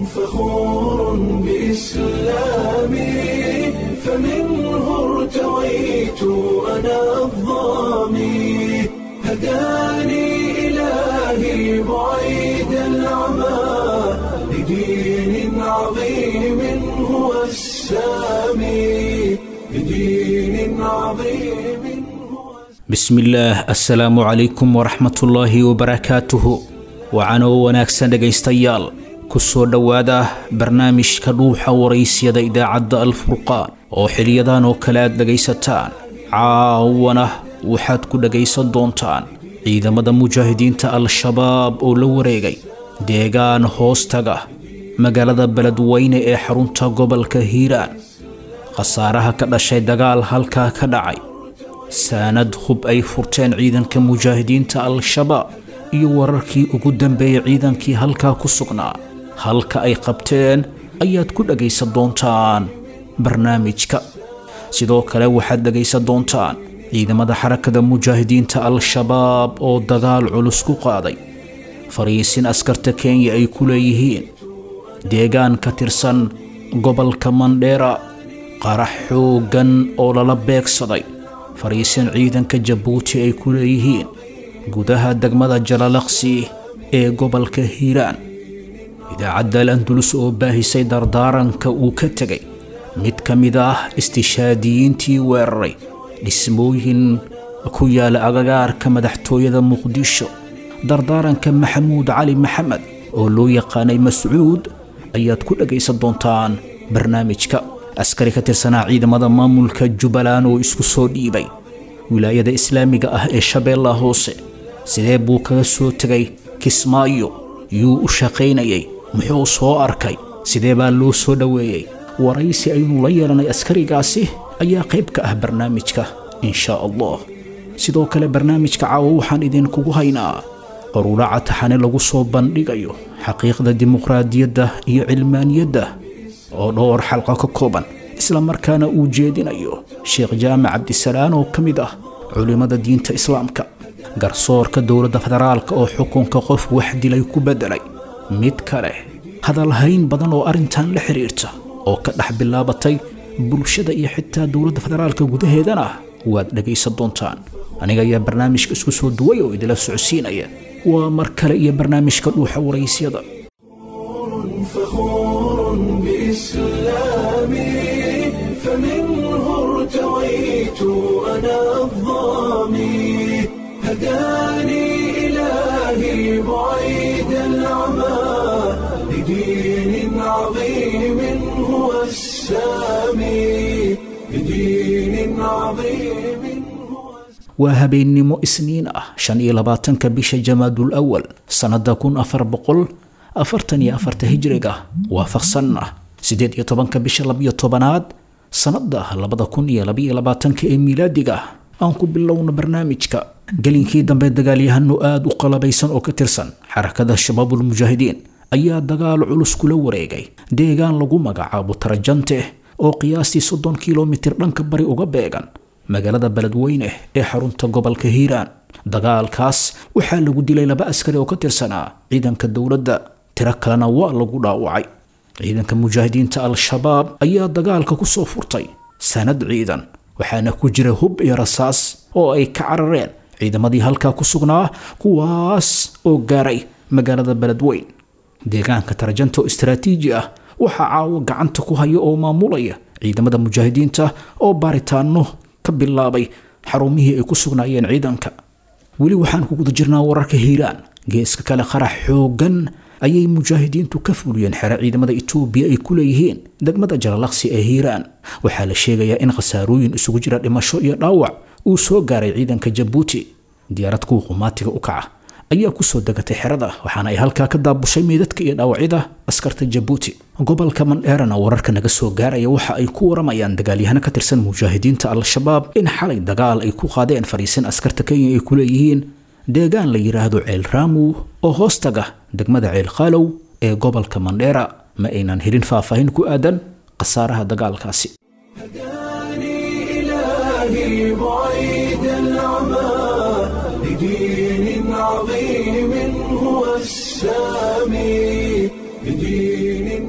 فخور بإسلامي فمنه ارتويت أنا الظامي هداني إلهي بعيد العمى لدين عظيم هو السامي لدين عظيم هو bismillaah assalaamu calaykum waraxmatullaahi wabarakaatuhu wacanoo wanaagsan dhegaystayaal ku soo dhowaada barnaamijka dhuuxa waraysyada idaacadda alfurqaan oo xiliyadan oo kale aad dhegaysataan caawana waxaad ku dhegaysan doontaan ciidamada mujaahidiinta al-shabaab oo la wareegay deegaan hoostaga magaalada beledweyne ee xarunta gobolka hiiraan khasaaraha ka dhashay dagaal halkaa ka dhacay saanad hub ay furteen ciidanka mujaahidiinta al-shabaab iyo wararkii ugu dambeeyey ciidankii halkaa ku sugnaa halka ay qabteen ayaad ku dhegaysan doontaan barnaamijka sidoo kale waxaad dhegaysan doontaan ciidamada xarakada mujaahidiinta al-shabaab oo dagaal culus ku qaaday fariisin askarta kenya ay ku leeyihiin deegaan ka tirsan gobolka mandheera qarax xooggan oo lala beegsaday fariisin ciidanka jabuuti ay ku leeyihiin gudaha degmada jalalaqsi ee gobolka hiiraan idaacadda al andulus oo baahisay dardaaranka uu ka tegay mid ka mid ah istishaadiyiintii weeraray dhismooyin ku yaala agagaarka madaxtooyada muqdisho dardaaranka maxamuud cali maxamed oo loo yaqaanay mascuud ayaad ku dhegaysan doontaan barnaamijka askari ka tirsanaa ciidamada maamulka jubbaland oo isku soo dhiibay wilaayada islaamiga ah ee shabeellaha hoose sidee buu kaga soo tegay kismaayo yuu u shaqaynayay muxuu soo arkay sidee baa loo soo dhoweeyey waraysi aynu la yeelanay askarigaasi ayaa qayb ka ah barnaamijka inshaa allah sidoo kale barnaamijka caawa waxaan idinkugu haynaa qaruuraca taxane lagu soo bandhigayo xaqiiqda dimuqraadiyadda iyo cilmaaniyadda oo dhowr xalqa ka kooban isla markaana uu jeedinayo sheekh jaamac cabdisalaan oo ka mid ah culimmada diinta islaamka garsoorka dowladda federaalka oo xukunka qof wax dilay ku beddelay mid kale hadalhayn badan oo arrintan la xidhiirta oo ka dhex bilaabatay bulshada iyo xitaa dowladda federaalka gudaheedana waad dhegaysan doontaan aniga ayaa barnaamijka isku soo duway oo idila socodsiinaya waa mar kale iyo barnaamijka dhuuxa waraysyada فخور بإسلامي فمنه ارتويت أنا الظامي هداني إلهي بعيد العمى لدين عظيم هو السامي لدين عظيم هو waa habeennimo isniin ah shan iyo labaatanka bisha jamaadul awal sannada kun afar boqol afartan iyo afarta hijriga waafaqsan ah siddeed iyo tobanka bisha labiyo tobanaad sannada labada kun iyo labaiyo labaatanka ee miilaadiga aan ku bilowno barnaamijka gelinkii dambe dagaalyahano aada u qalabaysan oo ka tirsan xarakada shabaabul mujaahidiin ayaa dagaal culus kula wareegay deegaan lagu magacaabo tarajante oo qiyaastii soddon kilomitir dhanka bari uga beegan magaalada beledweyne ee xarunta gobolka hiiraan dagaalkaas waxaa lagu dilay laba askari oo ka tirsanaa ciidanka dowladda tiro kalena waa lagu dhaawacay ciidanka mujaahidiinta al-shabaab ayaa dagaalka ku soo furtay sanad ciidan waxaana ku jira hub iyo rasaas oo ay ka carareen ciidamadii halkaa ku sugnaa kuwaas oo gaaray magaalada beledweyn deegaanka tarjanta oo istaraatiiji ah waxaa caawo gacanta ku haya oo maamulaya ciidamada mujaahidiinta oo baaritaano ka bilaabay xarumihii ay ku sugnaayeen ciidanka weli waxaan ku guda jirnaa wararka hiiraan geeska kale qarax xooggan ayay mujaahidiintu ka fuliyeen xero ciidamada itoobiya ay ku leeyihiin degmada jalalaqsi ee hiiraan waxaa la sheegayaa in khasaarooyin isugu jira dhimasho iyo dhaawac uu soo gaaray ciidanka jabuuti diyaarad kuwa qumaatiga u kaca ayaa kusoo degatay xerada waxaana ay halkaa ka daabushay meydadka iyo dhaawacyada askarta jabuuti gobolka mandheerana wararka naga soo gaaraya waxa ay ku waramayaan dagaalyahano ka tirsan mujaahidiinta al-shabaab in xalay dagaal ay ku qaadeen fariisin askarta kenya ay ku leeyihiin deegaan la yidhaahdo ceel raamu oo hoostaga degmada ceel khaalow ee gobolka mandheera ma aynan helin faahfaahin ku aadan khasaaraha dagaalkaasi هداني إلهي بعيد العمى لدين عظيم هو السامي بدين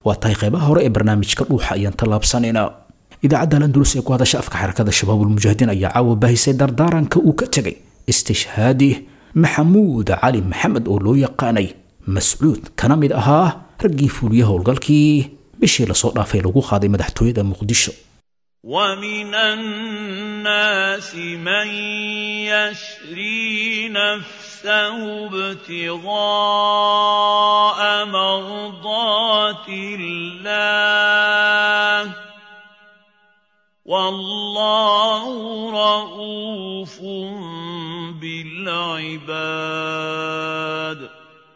waa tahay qaybaha hore ee barnaamijka dhuuxa ayaan tallaabsanayna idaacadda landulus ee ku hadasha afka xarakada shabaabulmujaahidiin ayaa caawa baahisay dardaaranka uu ka tegay istishhaadi maxamuud cali maxamed oo loo yaqaanay mascuud kana mid ahaa raggii fuuliya howlgalkii bishii lasoo dhaafay lagu qaaday madaxtooyada muqdisho ومن الناس من يشري نفسه ابتغاء مرضات الله والله رؤوف بالعباد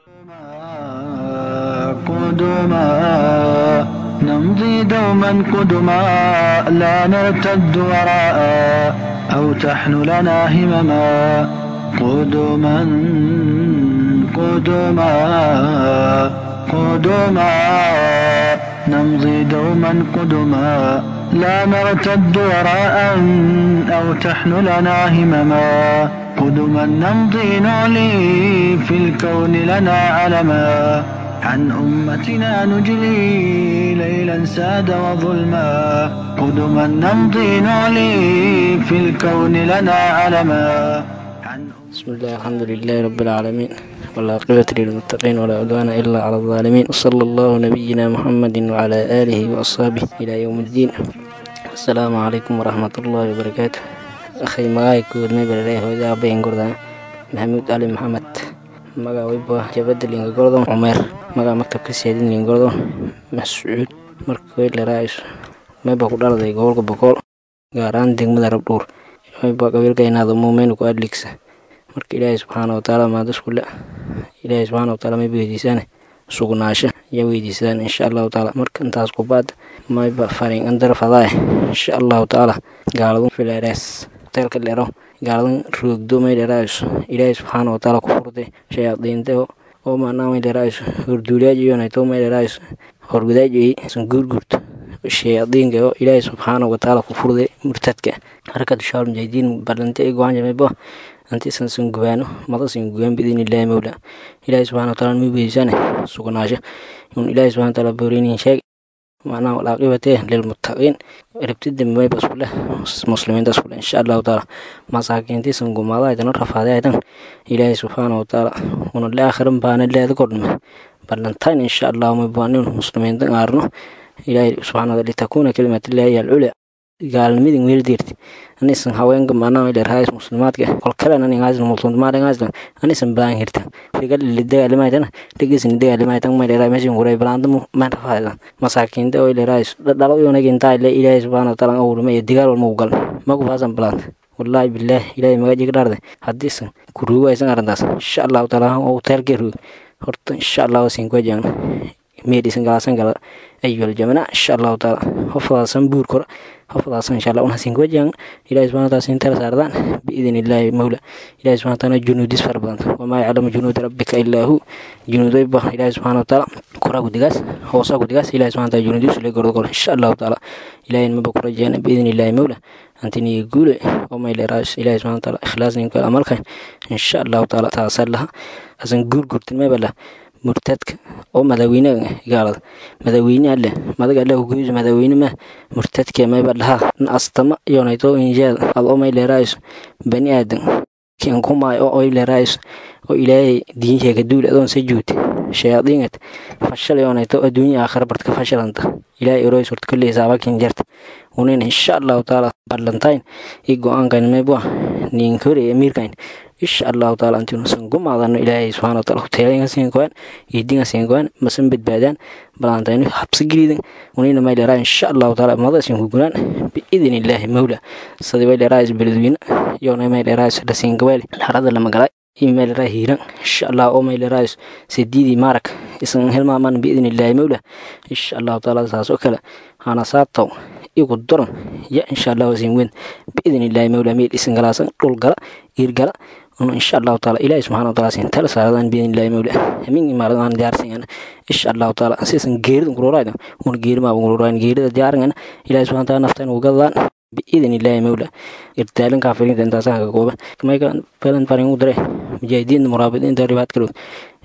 قدما نمضي دوما قدما لا نرتد وراء أو تحن لنا همما قدما قدما قدما نمضي دوما قدما لا نرتد وراء أو تحن لنا همما قدما نمضي نعلي في الكون لنا علما عن أمتنا نجلي ليلا ساد وظلما قدما نمضي نعلي في الكون لنا علما عن بسم الله الحمد لله رب العالمين والعاقبة للمتقين ولا عدوان إلا على الظالمين وصلى الله نبينا محمد وعلى آله وأصحابه إلى يوم الدين السلام عليكم ورحمة الله وبركاته أخي مغاي كود ميبر إليه وإذا أبين قردان محمود علي محمد مغا ويبا جبد لينغ قردون عمر مغا مكتب كسيادين لينغ قردون مسعود مركوي لرايس ميبا قدار دي قولك بقول غاران دينغ مدرب دور ميبا قبيل كينا مومين كو أدليكس marka ilaahay subxaana watacaala maadaskule ilaahay subxaana wataala may weydiisaan sugnaasho iyo weydiisaan insha allahu tacaala marka intaas kubaad mayba farin andar fadaay insha allahu tacaala gaaladun fileerees teelka dhero gaaladan roogdo may dheraayiso ilaahay subxaana watacaala ku furde shayaadiinte oo maanaa may dheraayiso horduuliyaajiyoonayto may dheraayiso horgudaajiyey san guurguurto shayaadiinka oo ilaahay subxaana watacaala ku furde murtadka harkad shaal mujaahidiin balante ay go-aan jamaybo anti isan san gubaano madasan gubaan biidin illaahi mawla ilaahi subxana wataala ma weydiisane sugnaasho un ilaahi subxana wataala booreynin sheeg macnaha walaaqibatee lilmuttaqiin rabtida mayba iskule muslimiinta iskule insha allahu taala masaakiintiisan gumaada aydan rafaade aydan ilaahi subxaana wataala una le aakhiran baana leeda kordhme ballantain insha allahu maybaanin muslimiinta aarno ilaahi subxana wataala litakuuna kalimatillahi alculya gaalnimadin weeldeerti anisan haweenka maanaa dherhaas muslimaadka kolkalen aningaasna multuntumaadhangaasna anisan baan hirtan rigalili dagaalimaytana dhigisni dagaalimaytan may dheraa mesin kuray balaanta man rafaaydan masaakiinta oo dherhaas dhalo yonagintaa ile ilaahay subxaana wataala awrima iyo digaal walma ugal magu faasan balaanta wallaahi bilaah ilaahay magajiga dhaarde haddiisan kuruugo aysan arrintaas insha allahu taala oo teelkee ruug horta insha allahu sinkuwajan meedhisan galaasan gala ayual jamana insha allahu taala hofadaasan buur kora hofadaasan insha allah unasin kuwajan ilahi subhana wataala sin tala saardaan biidin illaahi mawla ilahi subhana wataala junuudis fara badan wamaa yaclamu junuuda rabbika illaa hu junuudayba ilahi subhana wataala koraa gudigaas hoosaa gudigaas ilahi subhana wataala junuudis ule gordogol insha allahu taala ilahi maba kurajeena biidin illaahi mawla antiniga guule oo mayleeraas ilahi subhana wataala ikhlaasninka amalkan insha allahu taala taasan laha asan guurgurtin mayba lah murtadka oo madaaweynaha gaalada madaaweyne alle madaga alle hugoyso madaaweyne ma murtadka mayba dhahaa astama yonayto injaad ad oo may leeraayso bani aadan kan kumaayo oo oy leeraayso oo ilaahay diinteeka duul adoon sa juute shayaadiingat fashal yonayto adduunya aakhira bartka fashalanta ilaahay eroy surta kulli hisaabakin jarta unin insha allahu taala ballantain i go-aankan mayba ninkore amiirkan insha allahu taala antinusan gumaadano ilaahay subxana wataala hoteelayga siinkoan iidinga siinkoan masan badbaadaan balaantaynu habsi gelidan unina may dheeraa insha allahu taala madasin kugunaan biidin illaahi mawla sadi way dheeraa isbeledweyne yona may dheeraa dhasiin gabeel harada lama galay imay dheeraa hiiran insha allah oo may dheeraa sidiidii maarak isan hilmaaman biidin illaahi mawla insha allahu taala saas oo kale hana saabtaw igu doran ya insha allahu siin weyn biidin illaahi mawla meel isan galaasan dhul gala iir gala unu insha allahu taala ilaahi subxana wataala siin tala saaradan biidin illaahi mawla hamin imaaradan diyaarsan insha allahu taala sisan geeridan kuroraydan una geeri maaba kuroraydan geerida diyaaran ilaahi subxana wataala naftan ugadadaan biidin illaahi mawla irtaalin kaafiriinta intaasaan ka kooban mayka badan farin u dire mujaahidiinta muraabidiinta ribaad kalowd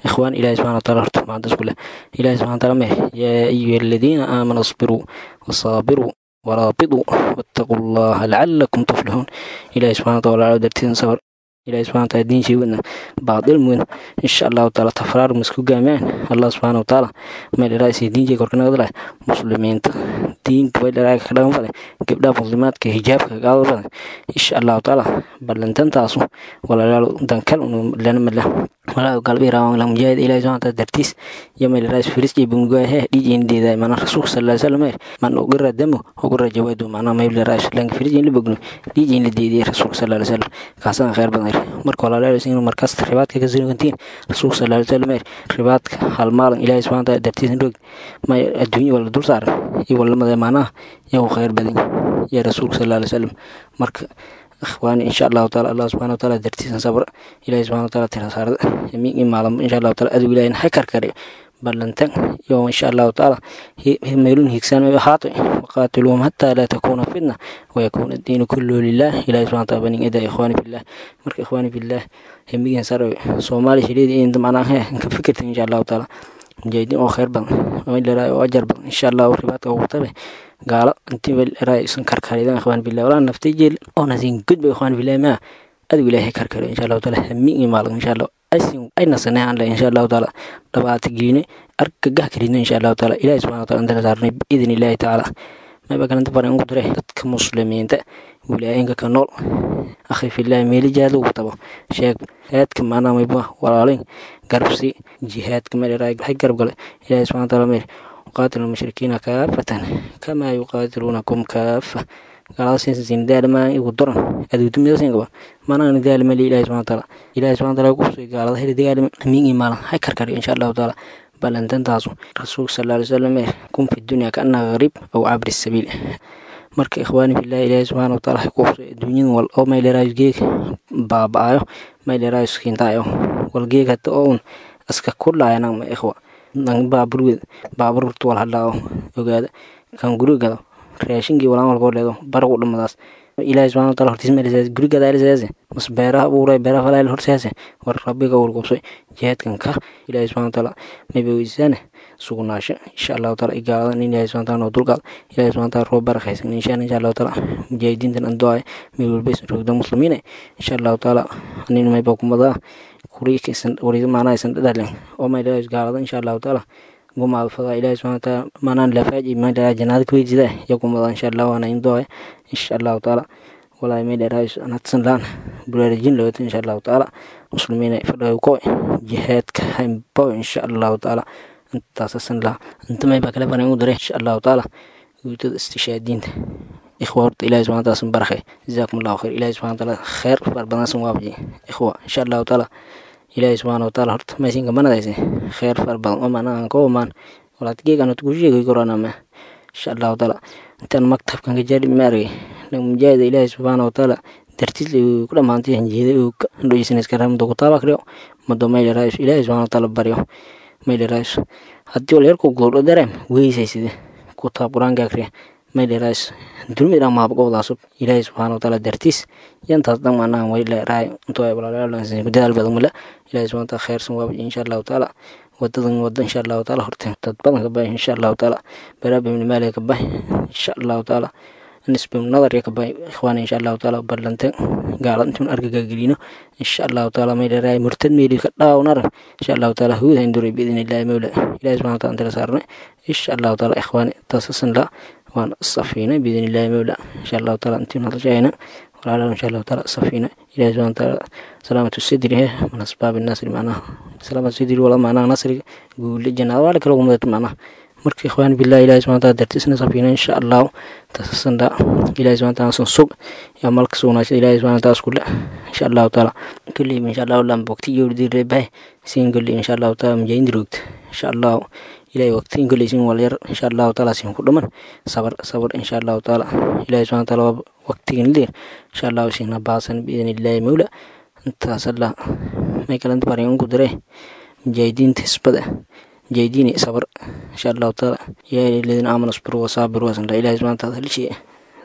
ikhwaan ilahi subxana wataala horta macdas ku leh ilahi subxana wataala meh yaa ayuha aladiina aamanu asbiruu wasaabiruu waraabituu wattaquu allaha lacalakum tuflixuun ilahi subxana wataala walaalo dartiisan sabar ilahi subxana wataala diin sheegadna baadil mudan insha allahu taala tafraar masku gaamiyaan allah subxana wataala meel ilaa isii diin jeeg korkanagada leh muslimiinta diinka bay dhalaaga ka dhagan fale gabdhaha muslimaadka hijaabka gaada badan insha allahu taala ballantantaasu walaalaalo dankal lana madla walaa galbi raawang lang mujaahid ilahi subxana wataala dartiis yo meel ilaa isfiris jee bunguahe dhiijeen deedaa mana rasuulka sala alai salam man ogara damo ogara jawaadu macnaa mayble raa lang firis jeen la bogno dhiijeen la deediyay rasuulka sala alai salam kaasana khayr badan marka walaalaalo in markaas ribaadka ka sugantiin rasuulka sala alai salam ribaadka hal maalin ilahi subxana wataala dartiis rog may adduunya wala dul saaran iyo walamada maanaha yaa khayr badan yaa rasuulka sala alai salam marka ikhwaani insha allahu taala allah subxana wataala dartiisan sabr ilahi subxana wataala tira saarada yamiin maalamo insha allahu taala adow ilahin ha karkare ballantan yo insha allahu taala meelun higsaan ahaato waqaatiluhum hataa laa takuuna fitna wayakuuna addiinu kulluhu lilah ilahi subxana wataala banin ida ikhwaani fillah marka ikhwaani fillah hemigan sarawe soomaali shiliida inta macnaa ka fikirta insha allahu taala mujaahidiin oo khayr badan oo oo ajar badan insha allahu ribaadka ugu tabe gaalo intii welraa isan karkaridan ikhwaan billah walaa naftay jeel oo nasin gudba ikhwaan billah maa adigu ilaahay karkaro insha allahu taala hamiin iyo maalin insha allah asin ay nasanay aan leh insha allahu taala dhabaata giine argagax karidno insha allahu taala ilahi subxana wataala intala saarnay biidn illaahi tacaala mayba kalanta baran ugu diray dadka muslimiinta wilaayinka ka nool akhi fillahi meeli jihaad ugu tabo sheeg haadka maanaa mayba walaalayn garbsi jihaadka meel waxay garab gale ilahi subxana wataala meel yuqaatilu lmushrikiina kaafatan kamaa yuqaatiluunakum kaafa gaaladasinsin daalama igu doran aduudumidasin manaan daalmali ilahi subxana wataala ilahi subxana wataala kusoo gaalada heli dagaalama amiin iyo maalin hay karkari insha allahu taala balantantaasu rasuulka sala alay wasalam kun fi dunya kaannaha gariib aw cabri sabiil marka ikhwaani fillahi ilaahi subxaana wataala hay kuuso adduunyadan wal oo mayleraayos geeg baaba-ayo mayleraayos kintaayo wal geeg hata oo un iska kudhaayanang ma ikhwa nang baaburwed baaburta wal hadhaayo ogaada kan gurigado raashinkii walaan walkoo leedo baragu dhamadaas ilaahi subxana wataala hortiis meelisaas gurigada alisaase mas beeraha abuuray beeraha falaayl horsaase war rabbiga walqubsay jihaadkan ka ilaahi subxana wataala maybaweysaane sugnaasho insha allahu taala igaaladan in ilaahi subxana wataala noo dulqaad ilaahi subxana wataala roo barakaysan inshaan insha allahu taala mujaahidiintan andoaye meel walba isan roogda muslimiine insha allahu taala anin mayba kumadaa kuriikisan wari maanaa isan dhadhalen oo maydhaa gaalada insha allahu taala gumaad fadaa ilaahi subxana wataala maanaan lafaaji maydhaa janaada kuweyjida ya kumada insha allah waana indoaye insha allahu taala walaahi maydhaa anadsan laan buraarajin lawata insha allahu taala muslimiina fadhaw ko jihaadka haymbo insha allahu taala intaasasan laa inta maybaa kale banan u diray insha allahu taala guutada istishaadiinta ikhwa horta ilahi subxana wataala san barakay jazaakum allahu khayr ilahi subxana wataala khayr far badan san waafaji ikhwa insha allahu taala ilaahi subxaana wataala horta maysinka manadayse khayr far badan oo maanaan ka omaan walaad geegan horta kusheegay koranama insha allahu taala intaan maktabkan ka jaari ma argay nag mujaahida ilaahi subxaana wataala dartiis ku dhamaantay hanjeeda dhoysanayska ramada kutaaba kriyo mado mayleraayos ilaahi subxana wataala baryo mayleraayos haddii wal yarku gudordho dareem weysayside kutaab qur-aanka akriya mayleraayos dulmi dhan maabqowdaasub ilaahi subxaana wataala dartiis yantaas dhan maanahan wayleraay intuu ay walaalaalansan dadaal badan mala ilaahi subxana wataala khayrsan waabaji insha allahu taala wadadan wada insha allahu taala horte dad badan ka bahay insha allahu taala baraaba ibni maaliga ka bahay insha allahu taala nisbi nadarya ka bahay ikhwaana insha allahu taala ballanteen gaalad intuun argagagelino insha allahu taala mayleraay murtad meeli ka dhaawnaran insha allahu taala huud haynduray biidn illahi mawla ilahi subxana wataala antala saarne insha allahu taala ikhwaani taasasan la waan safiina biidn illahi mawla insha allahu taala intiin hadashayna walaalaha insha allahu taala safiina ilahi subxana wataala salaamatu sidri he min asbaabi nasri macnaha salaamatu sidri wala macnaha nasriga guule jannada waa kala gumada macnaha marka ikhwaan billahi ilahi subxana wataala dartiisna safiina insha allahu tasasanda ilahi subxana wataala san sug yaa malka sugnaasha ilahi subxana wataala iskule insha allahu taala kulli insha allahu lam bogti yowrdi reebahay sin kulli insha allahu taala mujaahidiin roogta insha allahu ilahi waqtiin kuleysin walyar insha allahu taala sin ku dhaman sabar sabar insha allahu taala ilahi subxana wataala waqtigan leer insha allahu sina baasan biidn illahi mawla intaas allah may kalanta barin ugu diray mujaahidiinta hisbada mujaahidiini sabar insha allahu taala yaa alladina aamanu asbiru wasaabiru wasanla ilahi subxana wataala halishiya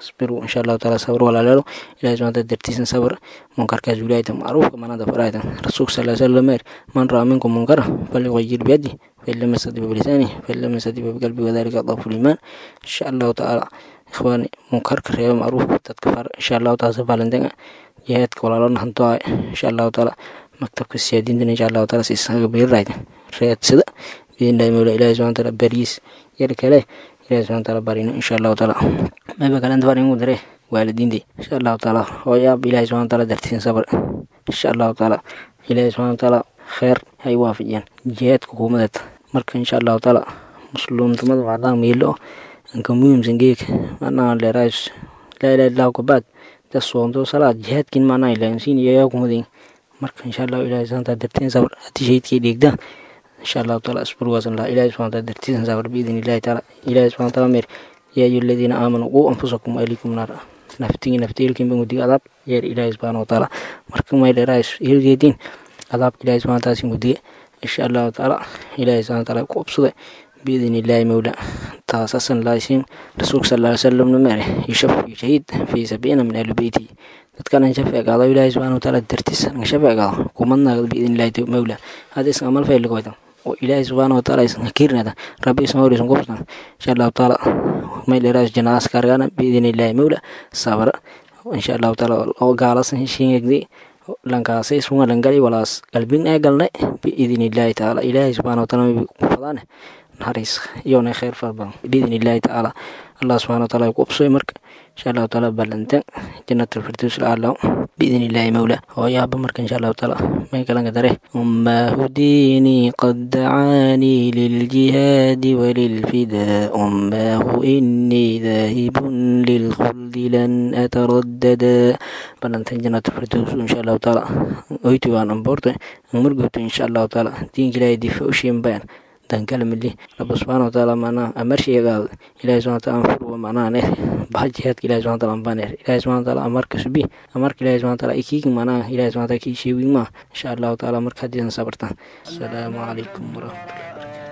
isbiru insha allahu taala sabr walaaleelo ilahi subxana taala dartiisan sabr munkarkaas wilaayata macruufka manada faraayta rasuulka sal sallam meer man raa minkum munkara falyugayir biyadi fain lam yastadi bilisaani fain lam yastadi biqalbi wadalika adafu liimaan insha allahu taala ikhwaani munkarka reeba macruufka dadka far insha allahu taala safalandenga jihaadka walaalona hantoa insha allahu taala maktabka siyaadintan insha allahu taala siisaga beerayta reedsada biidnillahi mawla ilahi subxana taala bariis yar kale ilahi subxana taala barino insha allahu taala mayba kalenta faringu dare waalidiinti insha allahu taala hooyaab ilahi subxana taala dartiisan sabr insha allahu taala ilahi subxana taala kheer hay waafajiyaan jihaadka kuumadeed marka insha allahu taala muslimnimada waxaa miilo anka muhiimsan geeka manaa dheerays laa ilaha illahu kabaad da soonto salaad jihaadkin manaa ilaansiin iyo yaa kumadin marka insha allahu ilahi subxana taala dartiin sabr haddii shahidkay dheegdaan insha allahu taala asburwaasan laha ilahi subxana taala dartiisan sabr biidin illahi taala ilahi subxana taala meer yaa ayu aladiina aamanuu quu anfusakum ahlikum naar naftigii naftiilkin bangudiga adaab yeer ilaahi subxaana wataala marka may dheeraayso hilgeediin adaabka ilahi subxana taala singudiga insha allahu taala ilahi subxana taala ku obsada biidin illaahi mawla taasasan laasiin rasuulka sal ly salamna mere yushafi shahiid fi sabiina min ahli beyti dadkan an shafeegaado ilaahi subxana wataala dartiis an shafeegaado kumadnaagad biidin illahi mawla hada isan amal fayligoyda oo ilaahi subxaana wataala isan hakiirnada rabbi isan hor isan kubsan insha allahu taala may dheeraas janaas kargana biidin illahi mawla sabra insha allahu taala oo gaalasan heshiingegdi lankaasay sunga langali walaas qalbin ee galnay biidin illahi taala ilaahi subxana wataala may ku fadaane naxariis iyona kheyr fara badan biidin illahi tacaala allah subxana wataala ku obsoy marka insha allahu taala ballantan jannat alfirdaws alacla biidin illahi mawla hooyaaba marka insha allahu taala may kalanka dare ummaahu diinii qad dacaanii liljihaadi walilfidaa ummaahu inii daahibun lilkhuldi lan ataraddada ballantan jannat alfirdaws insha allahu taala oytu aan amboorta murgubto insha allahu taala diinka ilaahay difa u shiimbayan dankala mili rabbi subxana wataala macnaha amarshayagaada ilahi subxana wataala anfurwa macnaha neer baxa jihaadka ilahi subxana wataala anbaa neer ilahi subxana wataala amarka subi amarka ilahi subxana wataala ikiigi macnaha ilahi subxana wataala kii sheegin maa insha allahu taala marka haddiisan sabartaan asalaamu calaykum waraxmatullahi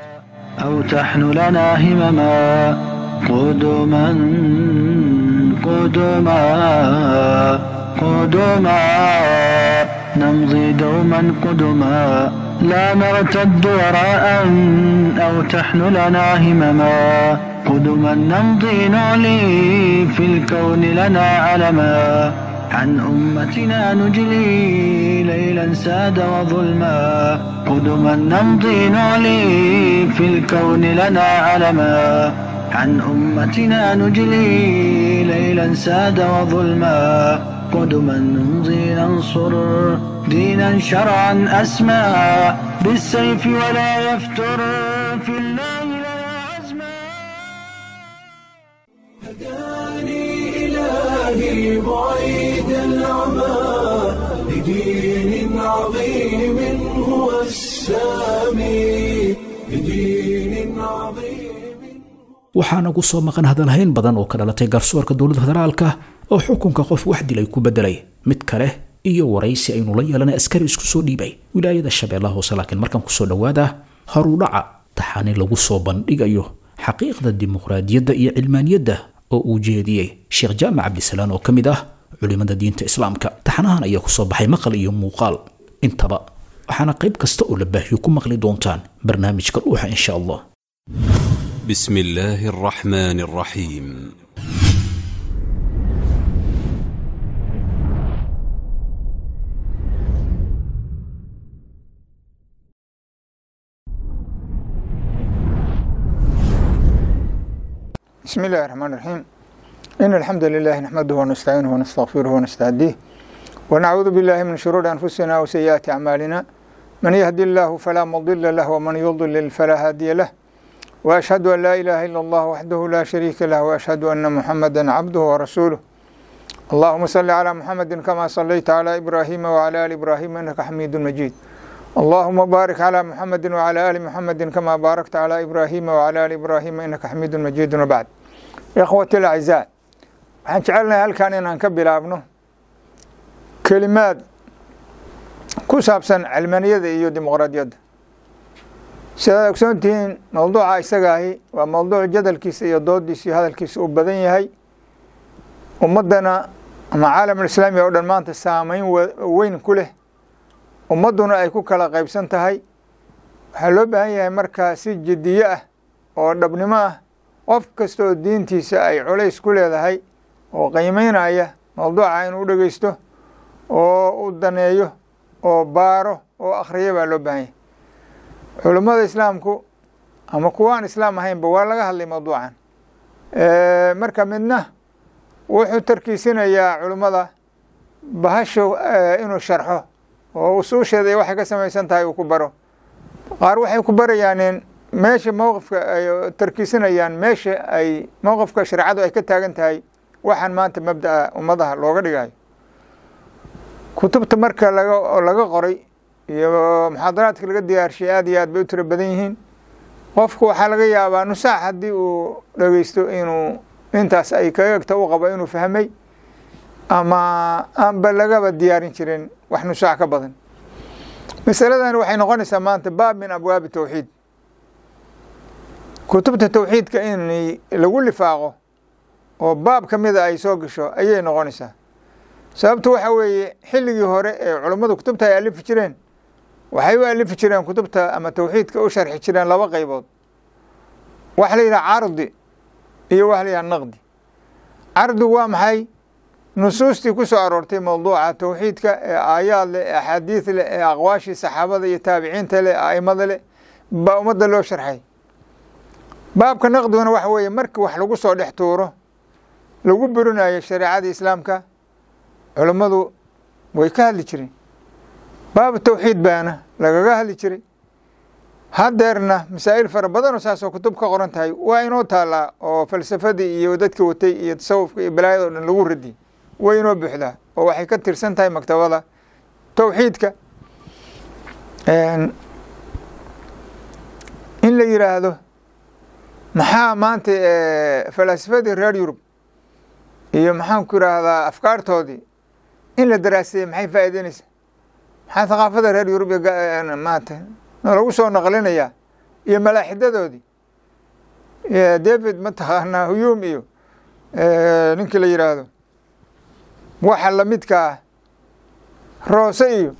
أو تحن لنا همما قدما قدما قدما نمضي دوما قدما لا نرتد وراء أو تحن لنا همما قدما نمضي نعلي في الكون لنا علما عن أمتنا نجلي ليلا ساد وظلما قدما نمضي نعلي في الكون لنا علما عن أمتنا نجلي ليلا ساد وظلما قدما نمضي ننصر دينا شرعا أسمى بالسيف ولا يفتر في الله لنا عزما هداني إلهي بعيد العمى لدين عظيم هو السامي لدين عظيم waxaana ku soo maqan hadalhayn badan oo ka dhalatay garsoorka dowladda federaalka oo xukunka qof wax dilay ku bedelay mid kale iyo waraysi aynu la yeelanay askari isku soo dhiibay wilaayada shabeellaha hoose laakiin markaan kusoo dhowaada horudhaca taxani lagu soo bandhigayo xaqiiqda dimuqraadiyadda iyo cilmaaniyadda oo uu jeediyey sheekh jaamac cabdisalaan oo ka mid ah culimada diinta islaamka taxanahan ayaa kusoo baxay maqal iyo muuqaal intaba waxaana qayb kasta oo la baahiyo ku maqli doontaan barnaamijka dhuuxa insha allah بسم الله الرحمن الرحيم بسم الله الرحمن الرحيم إن الحمد لله نحمده ونستعينه ونستغفره ونستهديه ونعوذ بالله من شرور أنفسنا وسيئات أعمالنا من يهدي الله فلا مضل له ومن يضلل فلا هادي له وأشهد أن لا إله إلا الله وحده لا شريك له وأشهد أن محمدا عبده ورسوله اللهم صل على محمد كما صليت على إبراهيم وعلى آل إبراهيم إنك حميد مجيد اللهم بارك على محمد وعلى آل محمد كما باركت على إبراهيم وعلى آل إبراهيم إنك حميد مجيد وبعد إخوتي الأعزاء waxaan jecelnahay halkan inaan ka bilaabno kelimaad ku saabsan cilmaniyada iyo dimuqraadiyadda sidaad ogsoontihiin mowduuca isaga ahi waa mowduuc jadalkiisa iyo doodiisa iyo hadalkiisa uu badan yahay ummaddana ama caalamulislaami oo dhan maanta saameyn weyn ku leh ummadduna ay ku kala qaybsan tahay waxaa loo baahan yahay markaa si jiddiye ah oo dhabnimo ah qof kasta oo diintiisa ay culays ku leedahay oo qiimeynaya mawduuca inuu dhegeysto oo u daneeyo oo baaro oo akhriya baa loo baahan yahay culummada islaamku ama kuwaan islaam ahaynba waa laga hadlay mawduucan marka midna wuxuu tarkiisinayaa culummada bahasho inuu sharxo oo usuusheeda iyo waxay ka samaysan tahay uu ku baro qaar waxay ku barayaaneen meesha mowqifka ay tarkiisinayaan meesha ay mowqifka shareecadu ay ka taagan tahay waxaan maanta mabda'a ummadaha looga dhigayo kutubta marka laga laga qoray iyo muxaadaraadka laga diyaarshay aad iyo aad bay u tiro badan yihiin qofku waxaa laga yaabaa nusaax haddii uu dhegeysto inuu intaas ay kaga egta u qabo inuu fahmay ama aanba lagaba diyaarin jirin wax nusaax ka badan masaladan waxay noqonaysaa maanta baab min abwaabi tawxiid kutubta tawxiidka in lagu lifaaqo oo baab ka mida ay soo gasho ayay noqonaysaa sababtu waxa weeye xilligii hore ee culummadu kutubta ay alifi jireen waxay u alifi jireen kutubta ama tawxiidka u sharxi jireen laba qaybood waxa la yidhaha cardi iyo waxa la yidhaha naqdi cardigu waa maxay nusuustii ku soo aroortay mawduuca tawxiidka ee aayaad leh ee axaadiid leh ee aqwaashii saxaabada iyo taabiciinta leh aimada leh baa ummadda loo sharxay baabka naqdiguna waxa weeye markii wax lagu soo dhex tuuro lagu burinayo shareecada islaamka culummadu way ka hadli jireen baabu tawxiid baana lagaga hadli jiray haddeerna masaa'il fara badanoo saasoo kutub ka qoran tahay waa inoo taallaa oo falsafadii iyo dadka watay iyo tasawufka iyo balaayada o dhan lagu radiyay way inoo buuxdaa oo waxay ka tirsan tahay maktabada tawxiidka in la yidhaahdo maxaa maanta falaasifadii reer yurub iyo maxaan ku yidhaahdaa afkaartoodii in la daraaseeyey maxay faa'iideynaysaa maxaa thaqaafada reer yurub iyo maanta lagu soo naqlinayaa iyo malaaxidadoodii david mataqaanaa huyuum iyo ninkii la yidhaahdo waxa lamidka ah roose iyo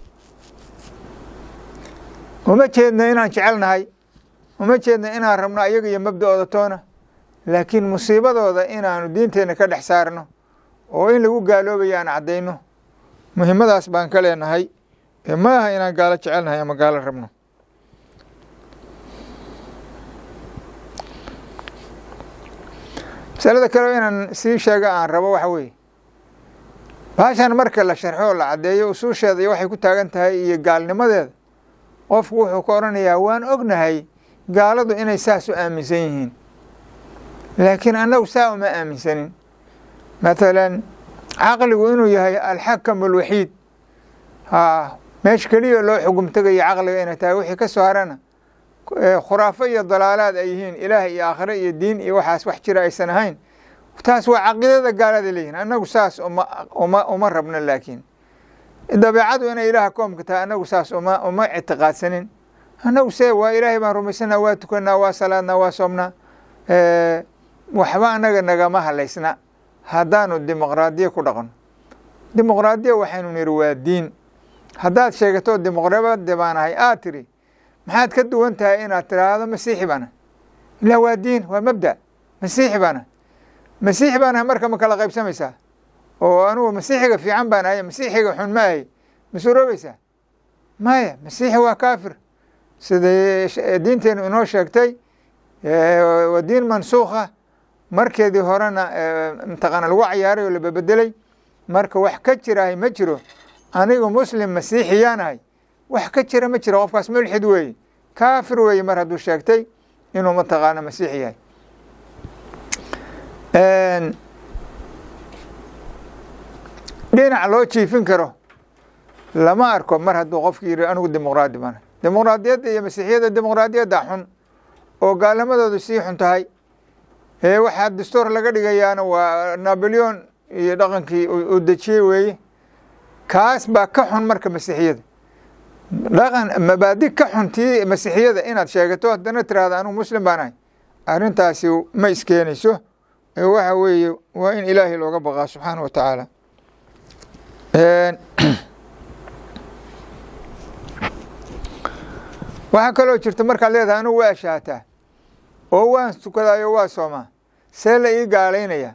uma jeedna inaan jecelnahay uma jeedna inaan rabno ayaga iyo mabda'ooda toona laakiin musiibadooda inaanu diinteenna ka dhex saarno oo in lagu gaaloobayo aan caddayno muhimmadaas baan ka leenahay ma aha inaan gaalo jecelnahay ama gaalo rabno masalada kale inaan sii sheega aan rabo waxa weeye baashan marka la sharxo oo la caddeeyo usuusheeda iyo waxay ku taagan tahay iyo gaalnimadeeda qofku wuxuu ka odhanayaa waan ognahay gaaladu inay saas u aaminsan yihiin laakiin annagu saa uma aaminsanin mathalan caqligu inuu yahay alxakam alwaxiid haa meesha keliya loo xugum tegayo caqliga inay tahay wixii ka soo harana khuraafo iyo dalaalaad ay yihiin ilaah iyo aakhire iyo diin iyo waxaas wax jira aysan ahayn taas waa caqiidada gaalada leeyihin annagu saas uma uma uma rabno laakiin dabeecadu inay ilaaha koomka tahay annagu saas uma uma ictiqaadsanin annagu se waa ilaahay baan rumaysanaa waa tukanaa waa salaadnaa waa soomnaa waxba annaga nagama halaysna haddaanu dimuqraadiya ku dhaqno dimuqraadiya waxaynu niri waa diin haddaad sheegato dimuqraadi baan ahay aad tiri maxaad ka duwan tahay inaad tiraahdo masiixi baana ilaa waa diin waa mabda masiixi baana masiixi baan ahay marka ma kala qaybsamaysaa oo anugu masiixiga fiican baan ahay masiixiga xun ma ahay ma suroobaysaa maya masiixi waa kaafir siday diinteenu inoo sheegtay waa diin mansuukha markeedii horena mataqaana lagu cayaaray oo lababedelay marka wax ka jirahay ma jiro anigu muslim masiixiyaan ahay wax ka jira ma jiro qofkaas mulxid weeye kaafir weeye mar hadduu sheegtay inuu mataqaana masiix yahay dhinac loo jiifin karo lama arko mar hadduu qofki yidhi anigu dimuqraadi baan dimuqraadiyadda iyo masiixiyadda dimuqraadiyadda xun oo gaalnimadoodu sii xun tahay ee waxaa dastuur laga dhigayaana waa naboleon iyo dhaqankii uu dejiyey weeye kaas baa ka xun marka masiixiyada dhaqan mabaadi ka xun tii masiixiyada inaad sheegato haddana tiraahda anigu muslim baan ahay arrintaasi ma iskeenayso ee waxa weeye waa in ilaahay looga baqaa subxaana wa tacaala waxaa kaloo jirta markaad leedahay anugu waa shaataa oo waan tukadaayo waa soomaa see la ii gaalaynaya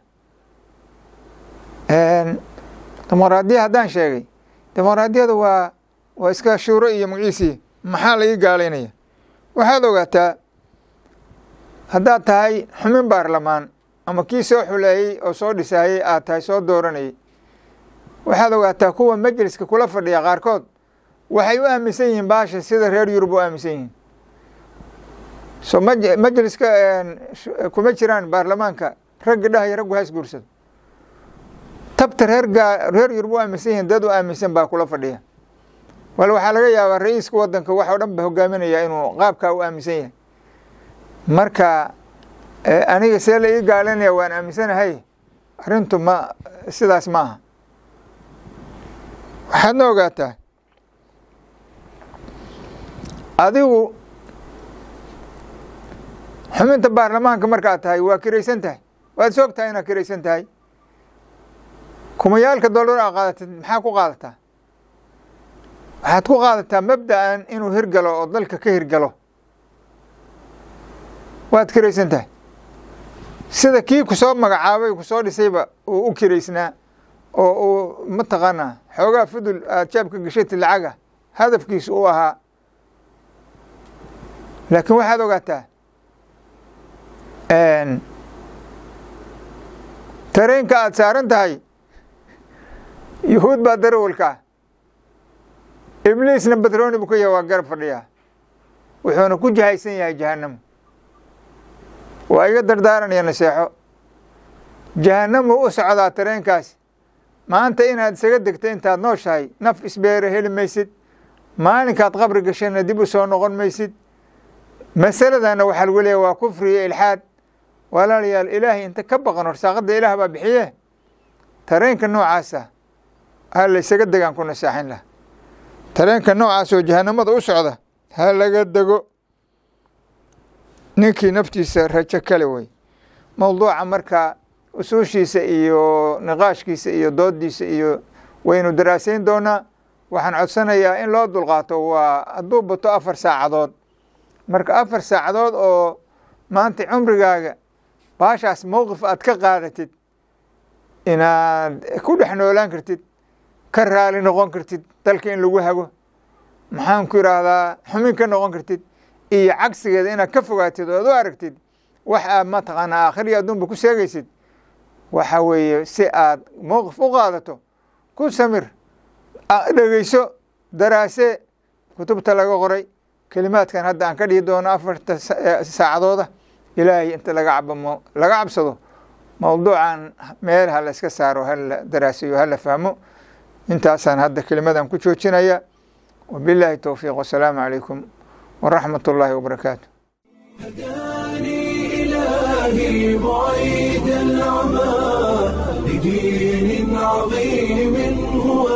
dimuqraadiya haddaan sheegay dimuqraadiyada waa waa iska shuuro iyo magaciisii maxaa la ii gaalaynaya waxaad ogaataa haddaad tahay xumin baarlamaan ama kii soo xuleeyey oo soo dhisaayey aad tahay soo dooranayay waxaad ogaataa kuwa majliska kula fadhiya qaarkood waxay u aaminsan yihiin baasha sida reer yurub u aaminsan yihiin so maj- majliska kuma jiraan baarlamaanka ragga dhahaya raggu ha isguursado tabta reer gaa reer yurub u aaminsan yihiin dad u aaminsan baa kula fadhiya wal waxaa laga yaabaa ra-iiska wadanka wax oo dhan ba hogaaminaya inuu qaabkaa u aaminsan yahay marka aniga see la ii gaalinaya waan aaminsanahay arrintu ma sidaas ma aha waxaadna ogaataa adigu xubinta baarlamaanka markaad tahay waa kiraysan tahay waad is og tahay inaad kiraysan tahay kumayaalka dollar aa qaadatid maxaa ku qaadataa waxaad ku qaadataa mabda'an inuu hirgalo oo dalka ka hirgalo waad kiraysan tahay sida kii kusoo magacaabay kusoo dhisayba uu u kiraysnaa oo uu mataqaanaa xoogaa fudul aad jaabka gashatid lacaga hadafkiisu u ahaa laakiin waxaad ogaataa tareenka aada saaran tahay yuhuud baa darawalkaa ibliisna batrooni buu ka yahay waa garab fadhiyaa wuxuuna ku jahaysan yahay jahannamo waa iga dardaaranaya naseexo jahannamu u socdaa tareenkaas maanta inaad isaga degto intaad nooshahay naf isbeere heli maysid maalinkaad qabri gashana dib u soo noqon maysid masaladana waxaa lagu leeyahy waa kufri iyo ilxaad walaalayaal ilaahay inta ka baqan horsaaqadda ilaah baa bixiye tareenka noocaasa ha la ysaga degaan ku nasaaxin laha tareenka noocaas oo jahanamada u socda ha laga dego ninkii naftiisa rajo kale wey mowduuca marka usuushiisa iyo niqaashkiisa iyo doodiisa iyo waynu daraasayn doonaa waxaan codsanayaa in loo dulqaato waa hadduu bato afar saacadood marka afar saacadood oo maanta cumrigaaga baashaas mowqif aad ka qaadatid inaad ku dhex noolaan kartid ka raali noqon kartid dalka in lagu hago maxaan ku idhaahdaa xumin ka noqon kartid iyo cagsigeeda inaad ka fogaatid oo ad u aragtid wax aad mataqaanaa aakhiriya adduunba ku sheegaysid waxa weeye si aad mowqif u qaadato ku samir dhegeyso daraase kutubta laga qoray kelimaadkan hadda aan ka dhihi doono afarta saacadooda ilaahay inta laga cabamo laga cabsado mowduucan meel ha la iska saaro hala daraasayo hala fahmo intaasaan hadda kelimadan ku joojinaya wabilaahi towfiiq wasalaamu calaykum waraxmat ullaahi wabarakaatu هداني إلهي بعيد العمى لدين عظيم هو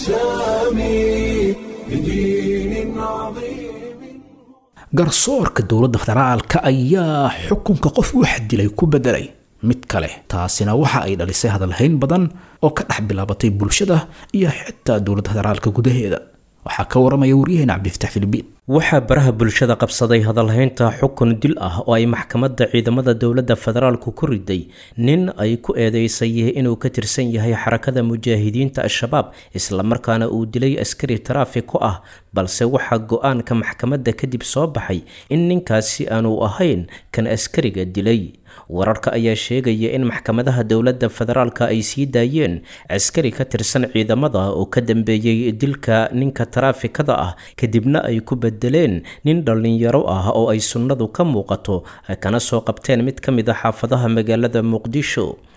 السامي لدين عظيم garsoorka dowladda federaalka ayaa xukunka qof wax dilay ku bedelay mid kale taasina waxa ay dhalisay hadalhayn badan oo ka dhex bilaabatay bulshada iyo xitaa dowladda federaalka gudaheeda waxaa ka waramaya waryaheena cabdifataax filibiin waxaa baraha bulshada qabsaday hadalhaynta xukun dil ah oo ay maxkamadda ciidamada dowladda federaalku ku riday nin ay ku eedeysay inuu ka tirsan yahay xarakada mujaahidiinta al-shabaab islamarkaana uu dilay askari taraafiko ah balse waxaa go-aanka maxkamadda kadib soo baxay in ninkaasi aanu ahayn kan askariga dilay wararka ayaa sheegaya in maxkamadaha dowladda federaalka ay sii daayeen askari ka tirsan ciidamada oo ka dambeeyey dilka ninka taraafikada ah kadibna ay ku bedeleen nin dhallinyaro ah oo ay sunnadu ka muuqato kana soo qabteen mid ka mid a xaafadaha magaalada muqdisho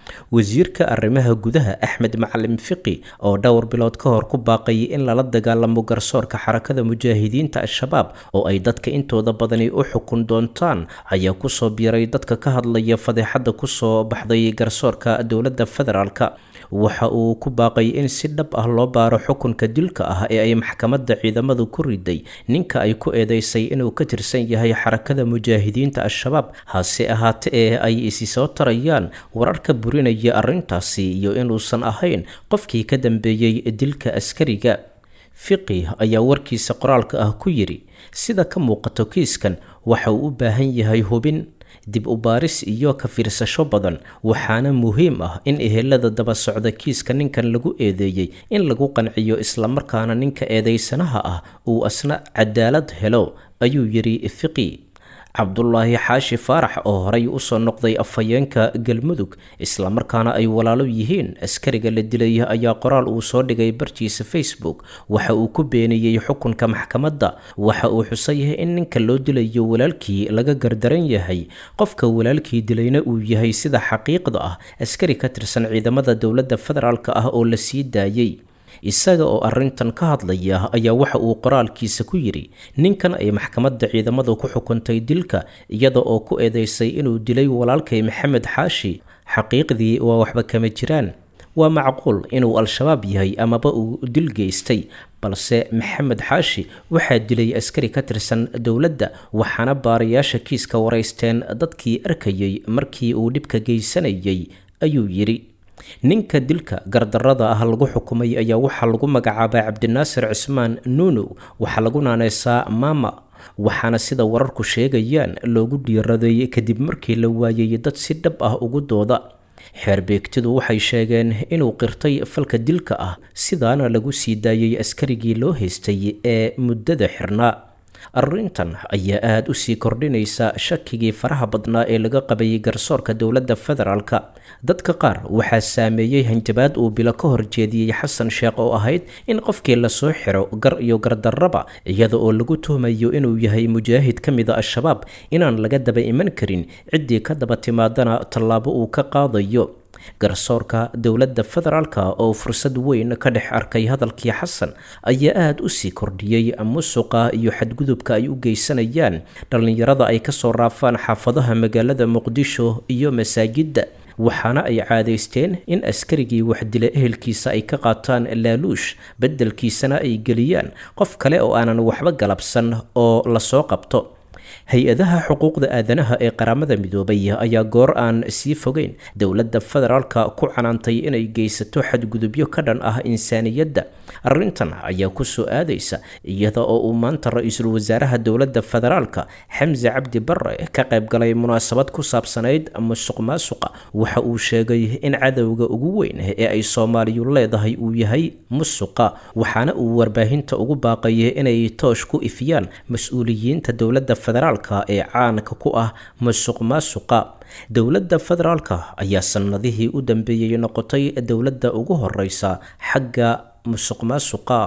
wasiirka arrimaha gudaha axmed macalin fiqi oo dhowr bilood ka hor ku baaqayay in lala dagaalamo garsoorka xarakada mujaahidiinta al-shabaab oo ay dadka intooda badani u xukun doontaan ayaa kusoo biiray dadka ka hadlaya fadeexadda kusoo baxday garsoorka dowladda federaalk waxa uu ku baaqay in si dhab ah loo baaro xukunka dilka ah ee ay maxkamadda ciidamadu ku riday ninka ay ku eedeysay inuu ka tirsan yahay xarakada mujaahidiinta al-shabaab hase ahaate ee ay isi soo tarayaan wararka burinaya arrintaasi iyo inuusan ahayn qofkii ka dambeeyey dilka askariga fiqi ayaa warkiisa qoraalka ah ku yidhi sida ka muuqato kiiskan waxa uu u baahan yahay hubin dib u baaris iyo ka fiirsasho badan waxaana muhiim ah in ehelada daba socda kiiska ninkan lagu eedeeyey in lagu qanciyo islamarkaana ninka eedeysanaha ah uu asna cadaalad helo ayuu yidhi fiqi cabdulaahi xaashi faarax oo horay usoo noqday afhayeenka galmudug islamarkaana ay walaalo yihiin askariga la dilay ayaa qoraal uu soo dhigay bartiisa facebook waxa uu ku beeniyey xukunka maxkamadda waxa uu xusay in ninka loo dilayo walaalkii laga gardaran yahay qofka walaalkii dilayna uu yahay sida xaqiiqda ah askari ka tirsan ciidamada dowladda federaalk ah oo la sii daayey isaga oo arrintan ka hadlaya ayaa waxa uu qoraalkiisa ku yidhi ninkan ay maxkamadda ciidamadu ku xukuntay dilka iyada oo ku eedeysay inuu dilay walaalkay maxamed xaashi xaqiiqdii waa waxba kama jiraan waa macquul inuu al-shabaab yahay amaba uu dil geystay balse maxamed xaashi waxaa dilay askari ka tirsan dowladda waxaana baarayaasha kiiska waraysteen dadkii arkayay markii uu dhibka geysanayay ayuu yidhi ninka dilka gardarada ah lagu xukumay ayaa waxaa lagu magacaabaa cabdinaasir cismaan nuunow waxaa lagu naaneysaa maama waxaana sida wararku sheegayaan loogu dhiiraday kadib markii la waayay dad si dhab ah ugu dooda xeerbeegtidu waxay sheegeen inuu qirtay falka dilka ah sidaana lagu sii daayay askarigii loo haystay ee muddada xirnaa arrintan ayaa aada u sii kordhinaysa shakigii faraha badnaa ee laga qabayay garsoorka dowladda federaalk dadka qaar waxaa saameeyey hanjabaad uu bilo ka horjeediyey xasan sheekh oo ahayd in qofkii lasoo xiro gar iyo gardarraba iyada oo lagu tuhmayo inuu yahay mujaahid ka mida al-shabaab inaan laga daba iman karin ciddii ka daba timaadana tallaabo uu ka qaadayo garsoorka dowladda federaalka oo fursad weyn ka dhex arkay hadalkii xasan ayaa aada u sii kordhiyey musuqa iyo xadgudubka ay u geysanayaan dhallinyarada ay kasoo raafaan xaafadaha magaalada muqdisho iyo masaajidda waxaana ay caadaysteen in askarigii waxdila ehelkiisa ay ka qaataan laaluush beddelkiisana ay geliyaan qof kale oo aanan waxba galabsan oo lasoo qabto hay-adaha xuquuqda aadanaha ee qaramada midoobay ayaa goor aan sii fogeyn dowladda federaalka ku canaantay inay geysato xadgudubyo ka dhan ah insaaniyadda arrintan ayaa kusoo aadaysa iyada oo uu maanta ra-iisul wasaaraha dowladda federaalka xamse cabdi bare ka qaybgalay munaasabad ku saabsanayd musuq maasuqa waxa uu sheegay in cadowga ugu weyn ee ay soomaaliyu leedahay uu yahay musuqa waxaana uu warbaahinta ugu baaqayay inay toosh ku ifiyaan mas-uuliyiinta dowladda federaalka ee caanka ku ah musuq maasuqa dowladda federaalka ayaa sanadihii u dambeeyey noqotay dowladda ugu horeysa xagga musuq maasuqa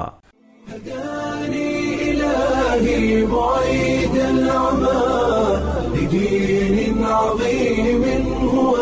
هداني إلهي بعيد العمى لدين عظيم هو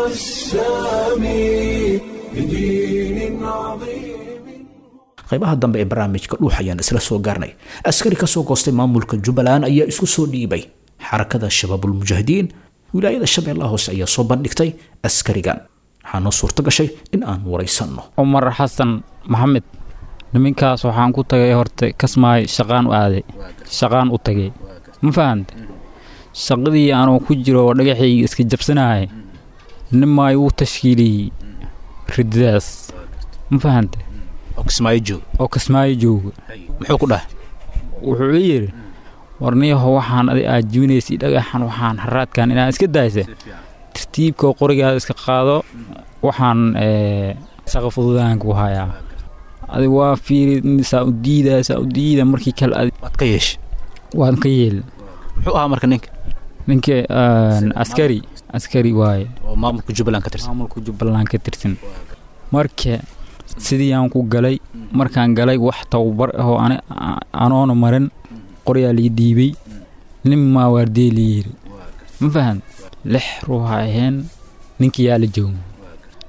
السامي لدين عظيم qaybaha dambe ee barnaamijka dhuux ayaan isla soo gaarnay askari ka soo goostay maamulka jubbaland ayaa isku soo dhiibay xarakada shabaabulmujaahidiin wilaayada shabeellaha hoose ayaa soo bandhigtay askarigan waxaa noo suurto gashay in aan waraysanno cumar xasan maxamed niminkaas waxaan ku tagay horta kasmaay shaqaan u aaday shaqaan u tagay ma fahante shaqadii aanuu ku jiro oo dhagaxayga iska jabsanahay nimaay uu tashkiiliyey rididaas ma fahante oo kismaayo joog oo kasmaayo jooga muxuu ku dhahay wuxuu i yidhi warniyaho waxaan adi aad jibinaysay dhagaxan waxaan haraadkan inaan iska daaysa tartiibkoo qorigaada iska qaado waxaan shaqa fududaan ku hayaa adi waa fiiri saa u diidaa saa u diida markii kale adi waad ka yeeshay waan ka yeel muxuu ahaa marka ninka ninka askari askari waaye oo maamulka jubbaland ka tirsan maamulka jubbaland ka tirsan marka sidii aan ku galay markaan galay wax tababar ahoo anoona marin qoryaa lii dhiibay nin maa waardee lii yiri ma fahan lix ruuxa aheen ninka yaa la jooga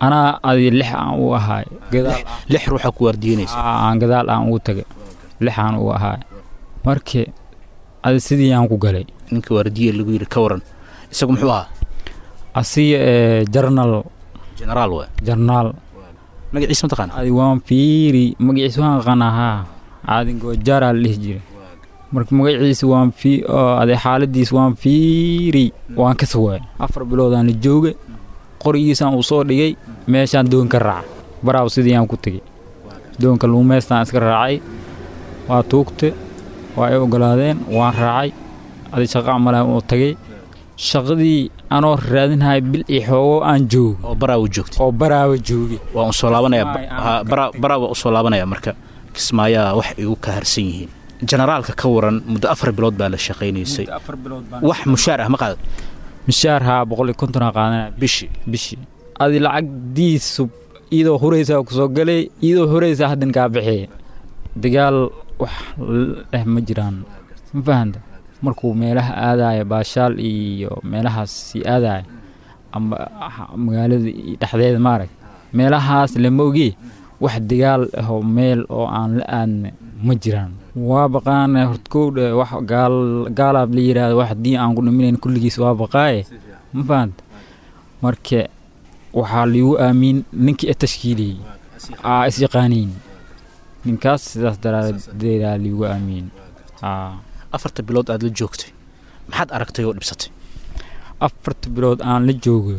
anaa adi lix aan u ahaay gadaal lix ruuxa ku waardiinaysa aan gadaal aan ugu tagay lix aan u ahaay markii adi sidii aan ku galay ninka waardiye lagu yidhi ka waran isagu muxuu ahaa asiga ee jarnal generaal waay jarnaal magaciisa mataqaana adi waan fiiri magaciisa waan aqaanaa haa caadin goojaara la dhihi jiray marka magaciisa waan fii oo ade xaaladiis waan fiiri waan ka sawaay afar biloodaan la jooga qorigiisaan uu soo dhigay meeshaan doon ka raaca baraaw sidii aan ku tegey doonka luumeystaan iska raacay waa tuugta waa ay ogolaadeen waan raacay adi shaqa amalaan oo tagay shaqadii anoo raadinaya bil iyo xoogo aan joogo oo baraawa joogtay oo baraawa joogay waa un soo laabanaya Kismaayo aan ha, bara- baraawa u soo laabanaya marka kismaayaa wax ay u ka harsan yihiin generaalka ka waran muddo afar bilood baa la shaqaynaysay wax mushaar ah ma qaada mishaar haa boqol iyo konton aa qaadanaya bishii bishii adi lacagdiisu iyadoo huraysaa kusoo galay iyadoo huraysaa haddan kaa bixiyay dagaal wax leh ma jiraan ma fahanta markuu meelaha aadaayo baashaal iyo meelahaas sii aadaayo ama ha- magaalada iyo dhexdeeda maarag meelahaas lama ogee wax dagaal ahoo meel oo aan la aadna ma jiraan waa baqaana hortkowdha wax gaal gaalaab la yidhaahdo wax haddii aan ku dhiminayn kulligiis waa baqaaye ma fahanta marka waxaa liigu aamin ninkii e tashkiiliyey aa is yaqaaniin ninkaas sidaas daraadeedaa liigu aamin aa afarta bilood aad la joogtay maxaad aragtay oo dhibsatay afarta bilood aan la joogo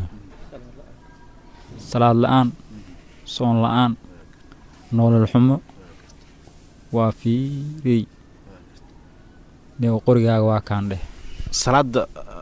salaad la-aan soon la-aan noolol xumo waa fiirey nigo qorigaaga waa kaan dheh salaada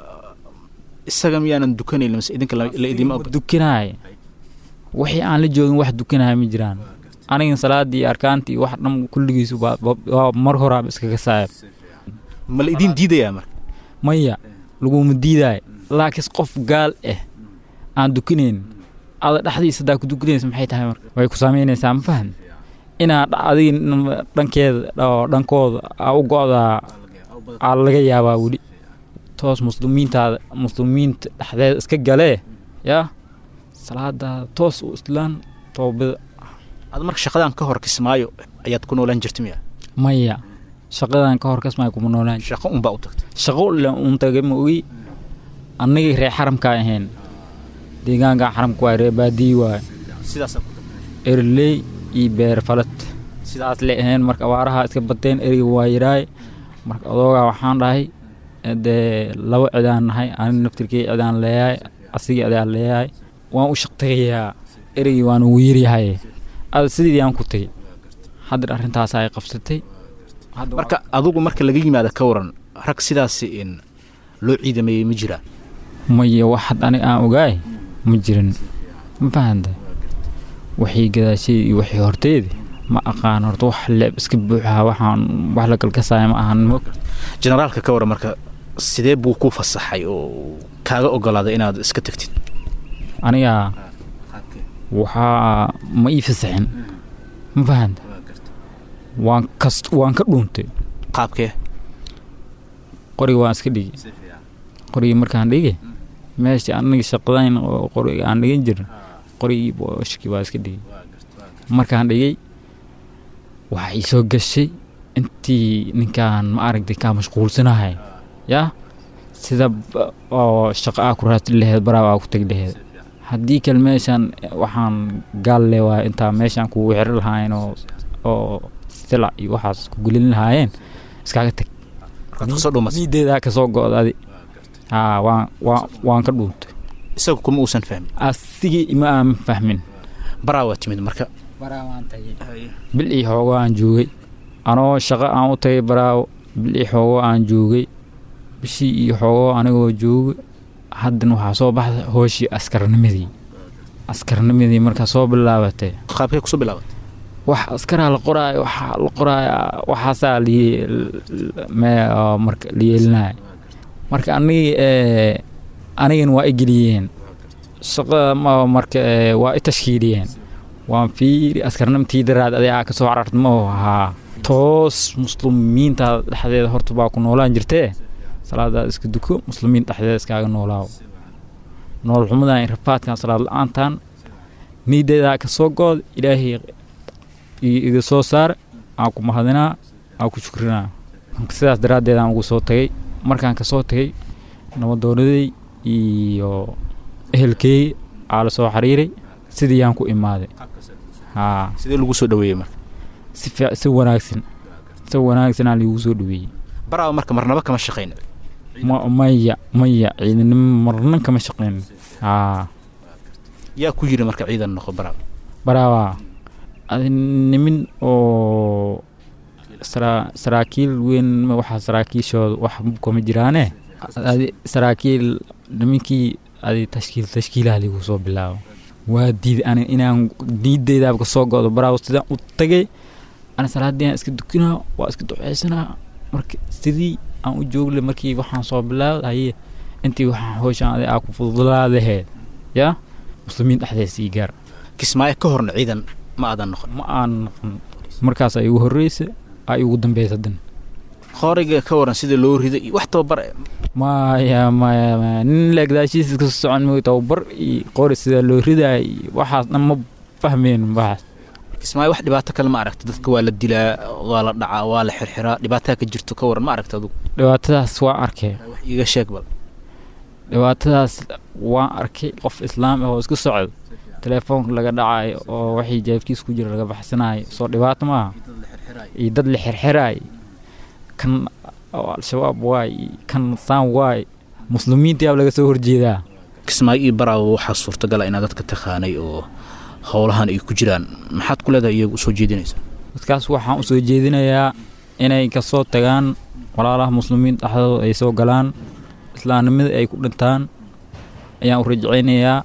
isaga miyaanan dukanayn mise idinka la la idima og dukinaay wixii aan la joogin wax dukinahay ma jiraan anigan salaadii arkaantii wax dhan kulligiisu baa- baa- waa mar horaaba iskaga saayab ma la idin diidayaa marka maya laguma diidaay laakiin qof gaal ah aan dukinayn ada dhexdiisa hadaa ku dukinaysa maxay tahay marka way ku saamaynaysaa ma fahan inaa dha- adiga n- dhankeeda oo dhankooda aa u go'daa aa laga yaabaa weli toos muslimiintaada muslimiinta dhexdeeda iska galee yaa salaadaada toos u islaan toobada aad marka shaqadan ka hor kismaayo ayaad ku noolaan jirta miya maya shaqadan ka hor kasmay kuma noolaan shaqo unbaa u tagtay shaqo le uun tagay ma ogi annagii reer xaramkaa ahayn deegaanka xaramka waay reer baadiyi waay sidaasaa ku tagtay erley iyo beer falad sidaas le ahayn marka abaaraha iska bateen eriga waa yidhaay marka adoogaa waxaan dhahay dee laba cidaan nahay ani naftirkii cidaan leeyahay asigii adaan leeyahay waan u shaqtegayaa erigii waan ugu yiryahay ada sidii aan ku tegey haddar arrintaas ay qabsatay Hadda marka adugu marka laga yimaada ka waran rag sidaasi in loo ciidameeyey ma jiraan maya wax had aniga aan ogaay ma jirin ma fahanta waxii gadaashay iyo waxii horteedi ma aqaan horta wax leeb iska buuxaa waxaan wax la galkasaya ma ahan mo generaalka ka waran marka sidee buu ku fasaxay oo kaaga ogolaaday inaad iska tagtid aniga waxaa ma ii fasaxin ma fahanta waan kas waan ka dhuuntay qaabkee qoriga waan iska dhigi qorigii markaan dhigi meeshii aniga shaqadayn oo qoriga aan dhigan jirin qorigii booshkii waa iska dhigi markaan dhigay waxaa ii soo gashay intii ninkaan ma aragtay kaa mashquulsanahay yaa sida ba- oo shaqo aa ku raadsan laheed baraab aa ku tegi laheed haddii kale meeshaan waxaan gaal le waay intaa meeshaan kugu xiri lahaayeen oo oo silac iyo waxaas ku gelin lahaayeen iskaaga tag markaad kasoo dhuumatay niideedaa kasoo go'da adi haa waan waan waan ka dhuuntay isagu kuma uusan fahmin asigii ima aan fahmin baraa waa timid marka bil iyo xoogo aan joogay anoo shaqo aan u tagay baraawo bil iyo xoogo aan joogay bishii iyo xoogo anigoo jooga haddana waxaa soo baxda hooshii askarnimadii askarnimadii markaa soo bilaabatay qaabkee kusoo bilaabatay wax askaraa la qoraayo waxaa la qoraayo waxaasaa li- me- oo marka la yeelinaya marka anigii ee, anigana waa i geliyeen shaqada ma marka ee, waa i tashkiiliyeen waan fiiri askarnimtii daraad aday aa kasoo cararta ma ahaa toos muslimiinta dhexdeeda horta baa ku noolaan jirtee salaadaad iska duko muslimiin dhexdeeda iskaaga noolaawo nool xumadan rafaadkan salaad la-aantan niideedaa ka soo good ilaahay iga soo saar aan ku mahadinaa aan ku shukrinaa sidaas daraaddeed aan ugu soo tagay markaan ka soo tagay nabadoonaday iyo ehelkeey aa la soo xiriiray sidii yaan ku imaaday haa sidee lagu soo dhaweeyey marka si fiic si wanaagsan si wanaagsanaa liigu soo dhaweeyey baraaba marka marnaba kama shaqayn ma maya maya ciidanimo marna kama shaqayn haa yaa ku yiri marka ciidan noqo baraaba baraaba adi nimin oo sara saraakiil weyn waxaa saraakiishooda wax kuma jiraane adi saraakiil nimankii adi tashkiil tashkiilaha liigu soo bilaabo waa diiday ani inaan diideydaaba ka soo go'do baraawo sidaan u tagay ani salaadii aan iska dukinaa waa iska duceysanaa marka sidii aan u joogle markii waxaan soo bilaabay haye intii waxaan howshaan adi aa ku fudulaadaheed yaa muslimiin dhexdeeda sii gaar kismaayo ka horna ciidan ma aadan noqon ma aan noqon markaas ay igu horreysa ay igu dambeysa dan qoriga ka waran sida loo rido iyo wax tababar maya maya maya nin leegdaashiisa iska socon mooy tababar iyo qori sida loo ridaay iyo waxaas dhan ma fahmeen waxaas kismaayo wax dhibaato kale ma aragta dadka waa la dilaa waa la dhacaa waa la xirxiraa dhibaataa ka jirto ka waran ma aragta adugu dhibaatadaas waan arkay wax iiga sheeg bal dhibaatadaas waan arkay qof islaam ah oo iska socdo telefoonka laga dhacayo oo waxii jaabkiis ku jira laga baxsanayo soo dhibaato maaha iyo dad la xirxiraay kan al-shabaab waay kan saan waay muslimiinta yaab laga soo horjeedaa kismaayo iyo baraawo waxaa suurtagala inaad dadka taqaanay oo howlahan ay ku jiraan maxaad ku leedahay iyagu usoo jeedinaysaa dadkaas waxaan usoo jeedinayaa inay kasoo tagaan walaalaha muslimiin dhexdooda ay soo galaan islaamnimada ay ku dhintaan ayaan u rajcaynayaa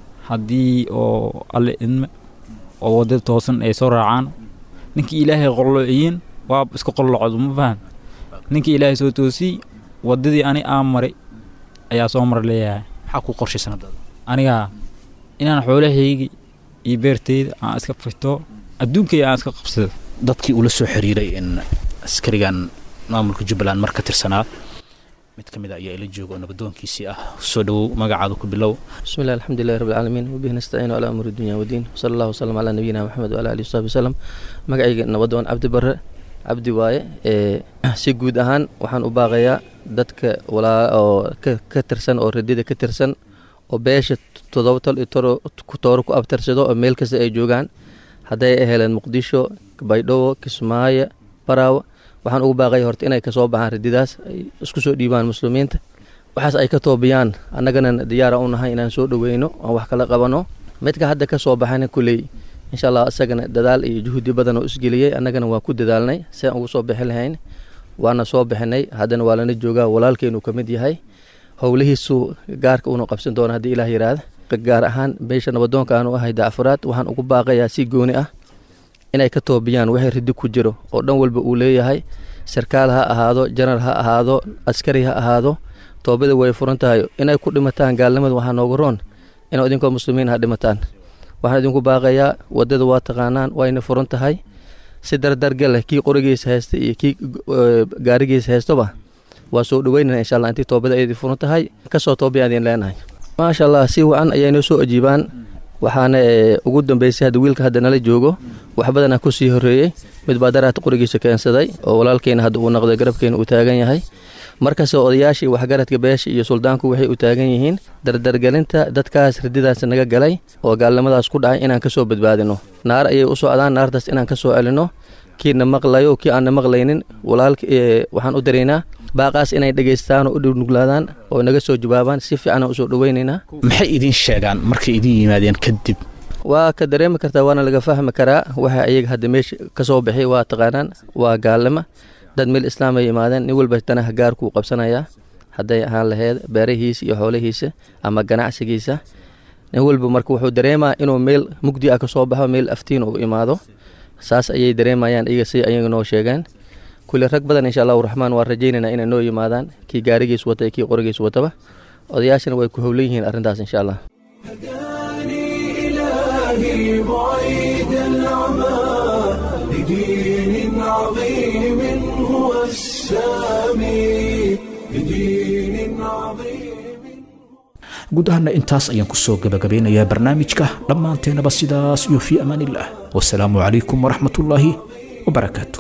haddii oo alle idme oo waddada toosan ay soo raacaan ninkii ilaahay qolloociyin waa iska qollocdo ma fahan ninkii ilaahay soo toosiyey waddadii ani aan maray ayaa soo mar leeyahay maxaa ku qorshaysan haddaada anigaa inaan xoolahaygi iyo beerteyda aan iska fito adduunkayga aan iska qabsado dadkii ula soo xiriiray in askarigan maamulka jubbaland mar ka tirsanaa mid ka mid a ayaa ila jooga oo nabadoonkiisii ah soo dhowow magacaada ku bilow بسم الله الحمد لله رب العالمين وبه نستعين على أمور الدنيا والدين وصلى الله وسلم على نبينا محمد وعلى آله وصحبه وسلم magacayga nabadoon cabdi bare cabdi waaye ee si guud ahaan waxaan u baaqayaa dadka walaa oo ka ka tirsan oo radida ka tirsan oo beesha toddoba tol iyo toro tooro ku abtirsado oo meel kasta ay joogaan hadday heleen muqdisho baydhabo kismaayo baraawo waxaan ugu baaqaya horta inay kasoo baxaan radidaas ay isku soo dhiibaan muslimiinta waxaas ay ka toobiyaan annagana diyaara u nahay inaan soo dhoweyno aan wax kala qabano midka hadda ka soo baxana kuley insha allah isagana dadaal iyo juhdi badan oo isgeliyey annagana waan ku dadaalnay si aan ugu soo bixi lahayn waana soo bixinay haddana waa lana joogaa walaalkeenu ka mid yahay howlihiisu gaarka uuna qabsan doona haddii ilaah yidhaahda gaar ahaan beesha nabadoonka aanu ahay daafuraad waxaan ugu baaqayaa si gooni ah inay ka toobiyaan wixii ridi ku jiro oo dhan walba uu leeyahay sarkaal ha ahaado janar ha ahaado askari ha ahaado toobada way furan tahay inay ku dhimataan gaalnimada waxaa nooga roon inuu idinkoo muslimiin ha dhimataan waxaan idinku baaqayaa wadada waa taqaanaan wayna furan tahay si dardargal leh kii qorigiisa haysta iyo kii gaarigiisa haystoba waa soo dhaweynana insha allah intii toobada ay furan tahay kasoo toobiya idin leenahay maasha allah si wacan ayay noo soo ajiibaan waxaana ugu dambeysay hadda wiilka hadda nala joogo wax badanaa kusii horeeyey mid baa daraata qorigiisa keensaday oo walaalkeena hadda uu noqday garabkeena uu taagan yahay markasta odayaashii waxgaradka beesha iyo suldaanku waxay u taagan yihiin dardargelinta dadkaas rididaas naga galay oo gaalnimadaas ku dhacay inaan kasoo badbaadino naar ayay u socdaan naartaas inaan kasoo celino kiina maqlayo kii aanna maqlaynin walaalka waxaan u daraynaa baaqaas inay dhegaystaan oo u dhurnuglaadaan oo naga soo jawaabaan si fiican aan usoo dhaweynaynaa maxay idin sheegaan markay idin yimaadeen kadib waa ka dareemi kartaa waana laga fahmi karaa waxa iyaga hadda meesha kasoo bixi waa taqaanaan waa gaalnimo dad meel islaam ay yimaadeen nin walba danaha gaarkuu qabsanayaa hadday ahaan laheyd beerahiisa iyo xoolihiisa ama ganacsigiisa nin walba marka wuxuu dareemaa inuu meel mugdi ah kasoo baxo meel aftiin uu imaado saas ayay dareemayaan iyaga si ayaga noo sheegeen kule rag badan insha allahu raxmaan waan rajaynaynaa inay noo yimaadaan kii gaarigiis wata iyo kii qorigiis wataba odayaashana way ku howlan yihiin arrintaas insha allah إلهي بعيد العمى لدين عظيم هو السامي لدين عظيم guud ahaana intaas ayaan kusoo gabagabeynayaa barnaamijka dhammaanteennaba sidaas iyo fii amaan illah wasalaamu calaykum waraxmatullaahi wabarakaatu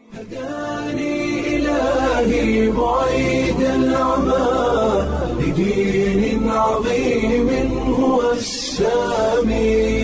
إلهي بعيد العمى لدين عظيم هو السامي